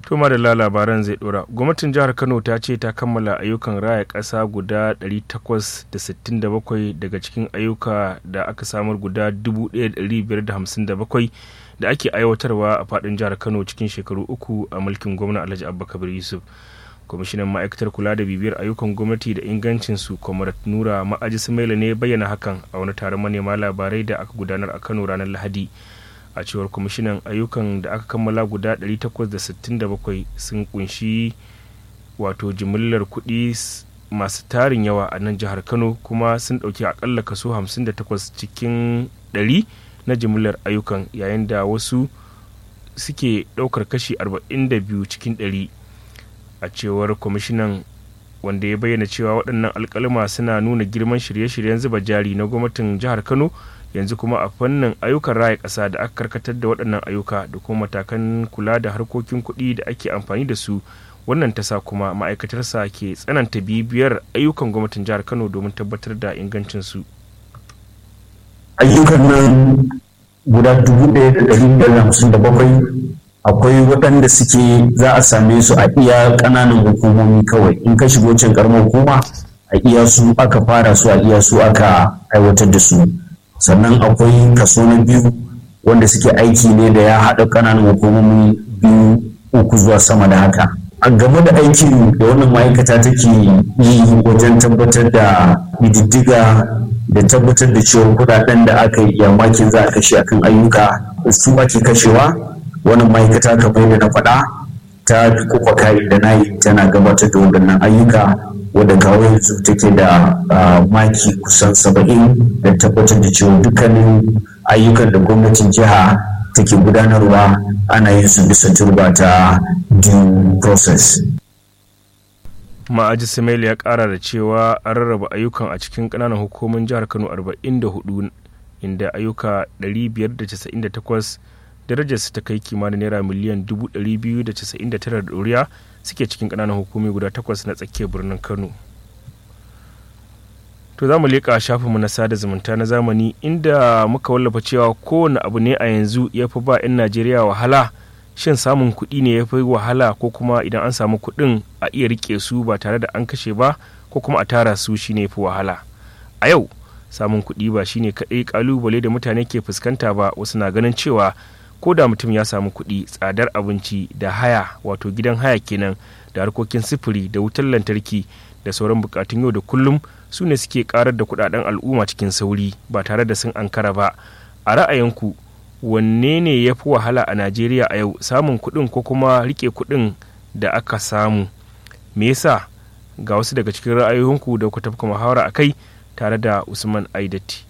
Tuma da labaran zai dora. Gwamnatin jihar Kano ta ce ta kammala ayyukan raya ƙasa guda 867 daga cikin ayyuka da aka samar guda 1557 da ake aiwatarwa a faɗin jihar Kano cikin shekaru uku a mulkin gwamna Alhaji Abubakar Yusuf. Kwamishinan ma'aikatar kula da bibiyar ayyukan gwamnati da ingancinsu Kwamarat Nura Ma'aji Sumaila ne bayyana hakan a wani taron manema labarai da aka gudanar a Kano ranar Lahadi. a cewar kwamishinan ayyukan da aka kammala guda 867 sun kunshi wato jimillar kuɗi masu tarin yawa a nan jihar kano kuma sun ɗauki akalla kaso 58 cikin 100 na jimillar ayyukan yayin da wasu suke ɗaukar kashi 42 cikin 100 a cewar kwamishinan wanda ya bayyana cewa waɗannan alkalima suna nuna girman shirye-shiryen zuba jari na gwamnatin jihar kano yanzu kuma a fannin ayyukan raya ƙasa da aka karkatar da waɗannan ayyuka da kuma matakan kula da harkokin kuɗi da ake amfani da su wannan ta sa kuma ma'aikatarsa ke tsananta bibiyar ayyukan gwamnatin jihar kano domin tabbatar da ingancinsu ayyukan nan guda dubu ɗaya da ɗari biyar da hamsin da bakwai akwai waɗanda suke za a same su a iya ƙananan hukumomi kawai in ka shigo can ƙaramar hukuma a iya su aka fara su a iya su aka aiwatar da su sannan akwai kaso na biyu wanda suke aiki ne da ya haɗa ƙananan hukumomi biyu uku zuwa sama da haka a game da aikin da wannan ma'aikata take yi wajen tabbatar da diddiga da tabbatar da cewa kudaden da aka yi yamakin za a kashe akan ayyuka su ake kashewa wannan ma'aikata kamar da na faɗa ta fi kofa kari da na yi tana gabatar da waɗannan ayyuka wadda kawo yanzu take da maki kusan saba'in da tabbatar da cewa dukkanin ayyukan da gwamnatin jiha take gudanarwa ana yin su bisa turba ta due process ma'aji samail ya kara da cewa an rarraba ayyukan a cikin kananan hukumomin jihar kano 44 inda ayyuka 598 darajarsu ta kai kimanin naira miliyan 299 da ɗoriya suke cikin kananan hukumi guda takwas na tsakiyar birnin kano to za mu leƙa shafinmu na sada zumunta na zamani inda muka wallafa cewa kowane abu ne a yanzu ya fi ba 'yan najeriya wahala shin samun kuɗi ne ya fi wahala ko kuma idan an samu kuɗin a iya riƙe su ba tare da an kashe ba ko kuma a tara su shine fi wahala a yau samun kuɗi ba shine kaɗai ƙalubale da mutane ke fuskanta ba wasu na ganin cewa ko da mutum ya samu kuɗi tsadar abinci da haya wato gidan haya kenan da harkokin sifiri da wutar lantarki da sauran bukatun yau da kullum su ne suke karar da kudaden al'umma cikin sauri ba tare da sun ankara ba a ra'ayinku wanne ne ya fi wahala a najeriya a yau samun kuɗin ko kuma rike kuɗin da aka samu me yasa ga wasu daga cikin ra'ayoyinku da ku tafka muhawara a kai tare da usman aidati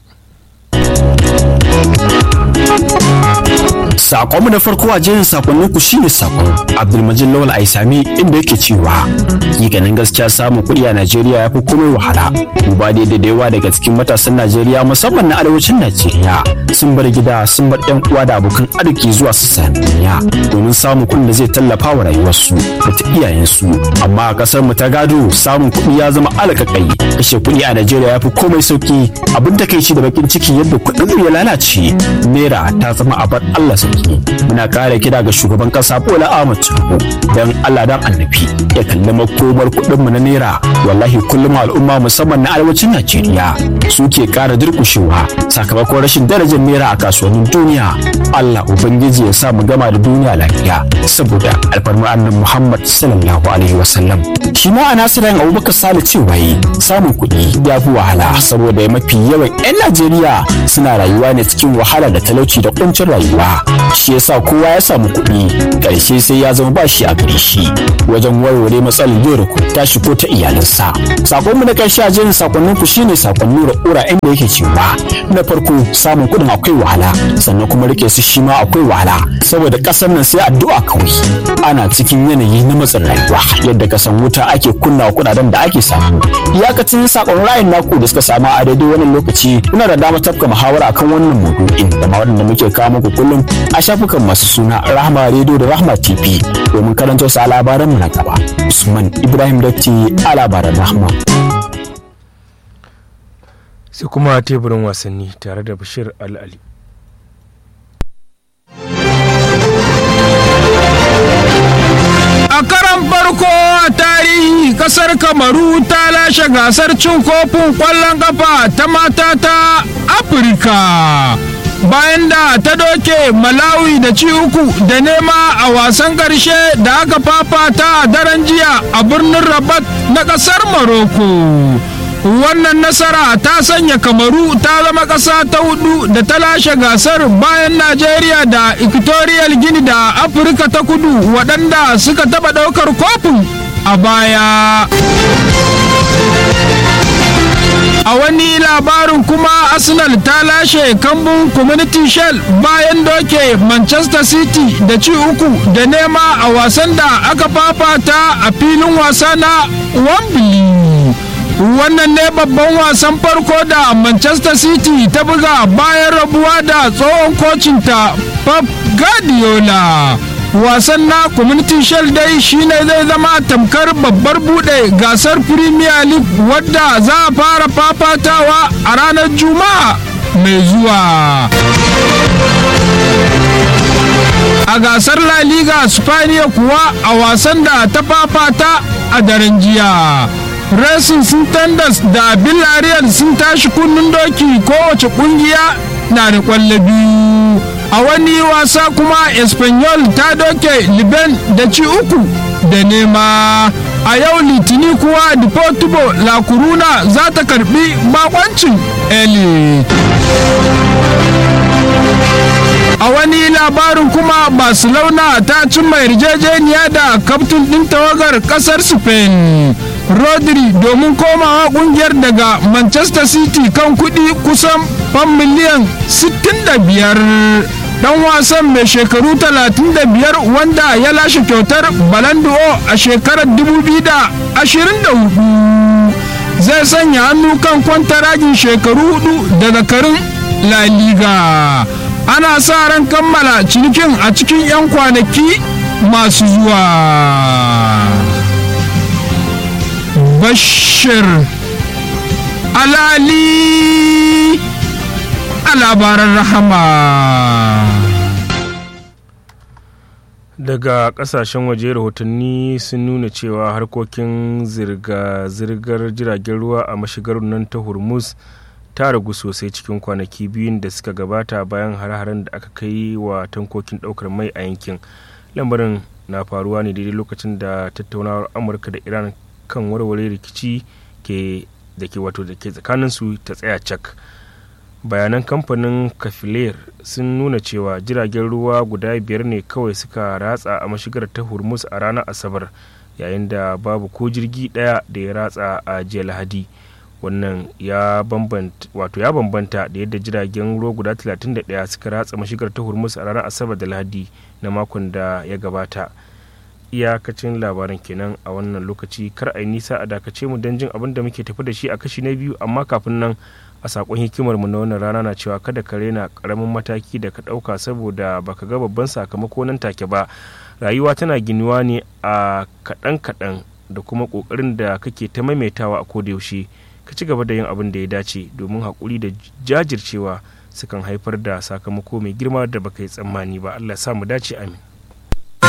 Sakonmu na farko a jerin sakonninku shine sakon Abdulmajid Lawal Aisami inda yake cewa ganin gaskiya samun kuɗi a Najeriya ya fi komai wahala. Duba da da yawa daga cikin matasan Najeriya musamman na arewacin Najeriya sun bar gida sun bar ƴan uwa da abokan arziki zuwa sassan duniya domin samun kuɗin da zai tallafa wa rayuwarsu da ta iyayensu. Amma a ƙasar mu ta gado samun kuɗi ya zama alƙaƙai kashe kuɗi a Najeriya ya fi komai sauki abin takaici da bakin ciki yadda kuɗin ya lalace naira ta zama abar Allah sauki muna kare kira ga shugaban kasa Bola Ahmed Tinubu dan Allah dan annabi ya kalli makomar kuɗin mu na naira wallahi kullum al'umma musamman na arewacin Najeriya suke kara durkushewa sakamakon rashin darajar naira a kasuwannin duniya Allah ubangiji ya sa mu gama da duniya lafiya saboda alfarmar annabi Muhammad sallallahu alaihi wasallam shi ma a nasiran Abubakar Sale cewa samun kuɗi ya fi wahala saboda mafi yawan 'yan Najeriya suna rayuwa ne cikin wahala da talauci da kuncin rayuwa shi yasa kowa ya samu kuɗi ƙarshe sai ya zama ba shi a gare shi wajen warware matsalar yau da tashi ko ta iyalinsa sakon mu na ƙarshe a jerin sakonnin ku shine sakon nura ura inda yake cewa na farko samun kuɗin akwai wahala sannan kuma rike su shi ma akwai wahala saboda ƙasar nan sai addu'a kawai ana cikin yanayi na matsin rayuwa yadda ka san wuta ake kunna kuɗaɗen da ake samu iyakacin sakon ra'ayin naku da suka samu a daidai wannan lokaci kuna da dama tafka muhawara akan wannan maudu'in da ma waɗanda muke kawo muku kullum a shafukan masu suna Rahma Radio da Rahma TV domin karanto su a labaranmu na gaba. Usman Ibrahim Datti a labaran Rahma. sai kuma teburin wasanni tare da Bashir Al-Ali. kamaru ta lashe gasar cin kofin ƙwallon ƙafa ta mata ta afirka bayan da ta doke malawi da ci uku da nema a wasan ƙarshe da aka fafata a daren jiya a birnin rabat na ƙasar maroko wannan nasara ta sanya kamaru ta zama ƙasa ta hudu da ta lashe gasar bayan najeriya da equatorial guinea da afirka ta kudu waɗanda suka taɓa ɗaukar kofin a baya a wani labarin kuma arsenal ta lashe kambun community shell bayan doke manchester city da ci uku da nema a wasan da aka fafata a filin wasa na wembley wannan ne babban wasan farko da manchester city ta buga bayan rabuwa da tsohon kocinta pep guardiola wasan na community shield dai shine zai zama tamkar babbar bude gasar premier league wadda za a fara fafatawa a ranar juma'a mai zuwa a gasar la liga spaniya kuwa a wasan da ta fafata a daren jiya racing sun tandas da villarreal sun tashi kunnen doki kowace kungiya na da kwallo biyu a wani wasa kuma espanyol ta doke liben da ci uku da nema a yau litini kuwa deportivo la coruna za ta karbi bakoncin eli a wani labarin kuma barcelona ta cimma yarjejeniya da kaftin ɗin tawagar ƙasar spain rodri domin komawa kungiyar daga manchester city kan kudi kusan fan miliyan 65 dan wasan mai shekaru 35 wanda ya lashe kyautar balanduo a shekarar 2024 zai sanya hannu kan kwantaragin shekaru hudu da zakarin la liga ana sa ran kammala cinikin a cikin 'yan kwanaki masu zuwa bashir alali a labaran rahama daga kasashen waje rahotanni sun nuna cewa harkokin zirga-zirgar jiragen ruwa a mashigar nan ta hormuz ta ragu sosai cikin kwanaki biyun da suka gabata bayan hare-haren da aka kai wa tankokin daukar mai a yankin lamarin na faruwa ne daidai lokacin da tattaunawar amurka da iran kan warware rikici ke da ke wato da ke tsakaninsu ta tsaya cak bayanan kamfanin kafiler sun nuna cewa jiragen ruwa guda biyar ne kawai suka ratsa a mashigar ta hormuz a ranar asabar yayin da babu ko jirgi daya da ya ratsa a jiya lahadi wannan ya bambanta wato ya bambanta da yadda jiragen ruwa guda 31 suka ratsa mashigar ta hormuz a ranar asabar da lahadi na makon da ya gabata iyakacin labaran kenan a wannan lokaci kar a yi nisa a dakace mu don jin abin da muke tafi da shi a kashi na biyu amma kafin nan a sakon hikimar mu na wannan rana na cewa kada ka rena karamin mataki da ka dauka saboda baka ga babban sakamako nan take ba rayuwa tana ginuwa ne a kaɗan kaɗan da kuma ƙoƙarin da kake ta maimaitawa a koda yaushe ka ci gaba da yin abin da ya dace domin haƙuri da jajircewa sukan haifar da sakamako mai girma da baka yi tsammani ba allah sa mu dace amin